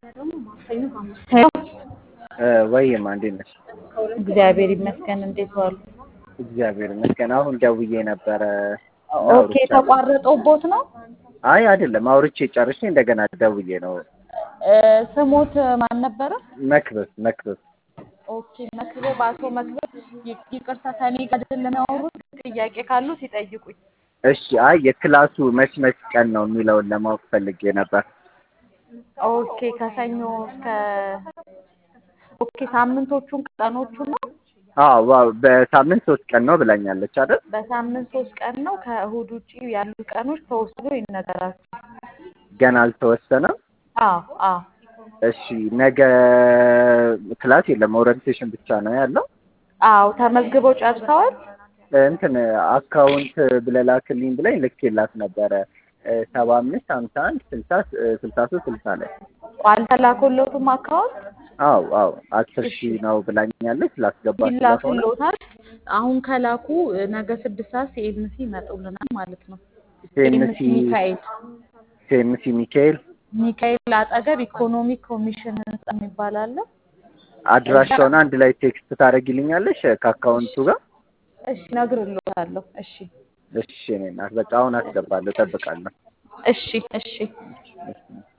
ሄሎ ወይማ እንዴት ነሽ? እግዚአብሔር ይመስገን። እንዴት ዋሉ? እግዚአብሔር ይመስገን። አሁን ደውዬ ነበረ። ኦኬ ተቋርጦቦት ነው? አይ አይደለም፣ አውርቼ ጨርሼ እንደገና ደውዬ ነው። እ ስሞት ማን ነበረ? መክብብ መክብብ። ኦኬ መክብብ፣ አቶ መክብብ ይ- ይቅርታ ከኔ ጋር አይደለም ያወሩት። ጥያቄ ካሉት ይጠይቁኝ። እሺ። አይ የክላሱ መች መች ቀን ነው የሚለውን ለማወቅ ፈልጌ ነበር። ኦኬ ከሰኞ እስከ ኦኬ ሳምንቶቹን ቀኖቹን ነው? አዎ ዋው፣ በሳምንት ሶስት ቀን ነው ብላኛለች አይደል? በሳምንት ሶስት ቀን ነው። ከእሁድ ውጭ ያሉት ቀኖች ተወስዶ ይነገራችሁ። ገና አልተወሰነም። አዎ አዎ እሺ። ነገ ክላስ የለም፣ ኦሪንቴሽን ብቻ ነው ያለው። አዎ ተመዝግበው ጨርሰዋል። እንትን አካውንት ብለህ ላክልኝ ብላኝ ልኬላት ነበረ ሰባ አምስት ሀምሳ አንድ ስልሳ ስልሳ ሶስት ስልሳ ላይ አልተላኮለቱም አካውንት አው አው አስር ሺህ ነው ብላኛለች። ላስገባ ስለሆነ ይላኩሎታል። አሁን ከላኩ ነገ ስድስት ሰዓት ሲኤምሲ ይመጡልናል ማለት ነው። ሴምሲ ሚካኤል ሴምሲ ሚካኤል ሚካኤል አጠገብ ኢኮኖሚክ ኮሚሽን ህንጻ የሚባል አለ። አድራሻውን አንድ ላይ ቴክስት ታደርጊልኛለሽ ከአካውንቱ ጋር? እሺ እነግርልዎታለሁ። እሺ እሺ እኔ እናት በቃ አሁን አስገባለሁ፣ እጠብቃለሁ። እሺ እሺ እሺ